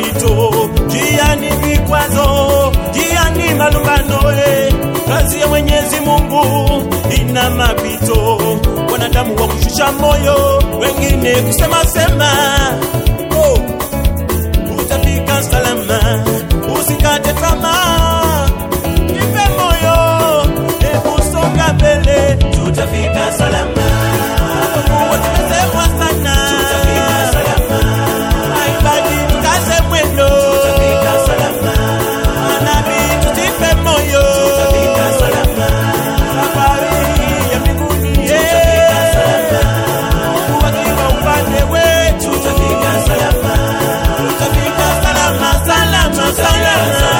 mapito, njiani vikwazo, njiani malumbano. eh. Kazi ya Mwenyezi Mungu ina mapito, wanadamu wa kushusha moyo, wengine kusema sema. Oh, utafika salama, usikate tamaa, ipe moyo, hebu songa mbele, tutafika salama. Tumesemwa sana, tutafika salama. Maibadi tukaze mwendo, tutafika salama. Manabii tutipe moyo, tutafika salama. Safari ya mbinguni, tutafika salama. Mungu akiwa upande wetu, tutafika salama. Tutafika salama, salama, salama.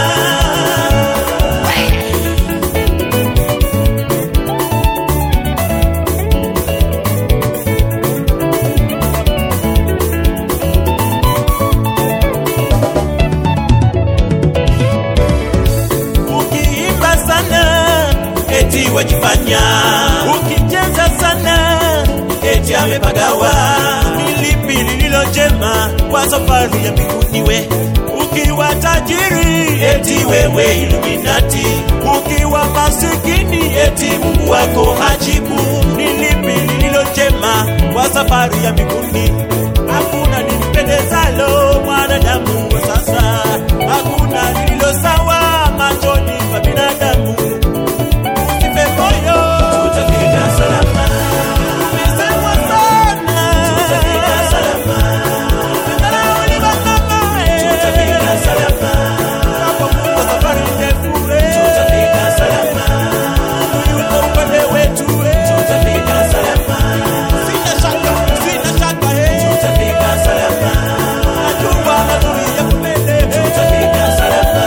ukiimba sana eti wajifanya, ukicheza sana eti amepagawa. Ni lipi lililo jema kwa safari ya mbinguni? We ukiwa tajiri eti wewe Illuminati, ukiwa masikini eti Mungu wako hajibu. Ni lipi lililo jema kwa safari ya mbinguni? Hakuna limpendezalo mwanadamu wa sasa, hakuna lililo sawa machoni pa binadamu. Usife moyo, tutafika salama. Umesemwa sana, tutafika salama. Umedharauliwa mama, eh, tutafika salama. Tunapovuka safari ndefu, eh, tutafika salama. Mungu yuko upande wetu, eh, tutafika salama. Sina shaka, sina shaka, eh, tutafika salama. Najua mazuri yako mbele, eh, tutafika salama.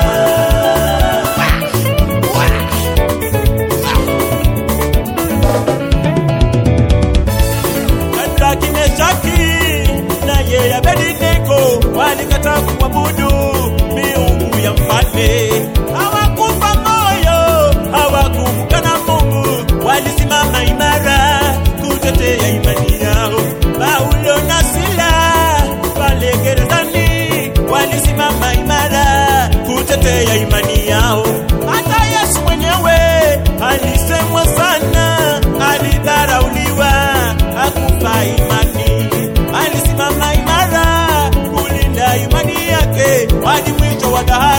Shadraki, Meshaki naye Abednego walikataa kumwabudu miungu ya mfalme. Hawakufa moyo, hawakumkana Mungu, walisimama imara kutetea imani yao. Paulo na Sila pale gerezani walisimama imara kutetea imani yao. Hata Yesu mwenyewe alisemwa sana, alidharauliwa, hakufa imani, alisimama imara kulinda imani yake hadi mwisho wa dahari.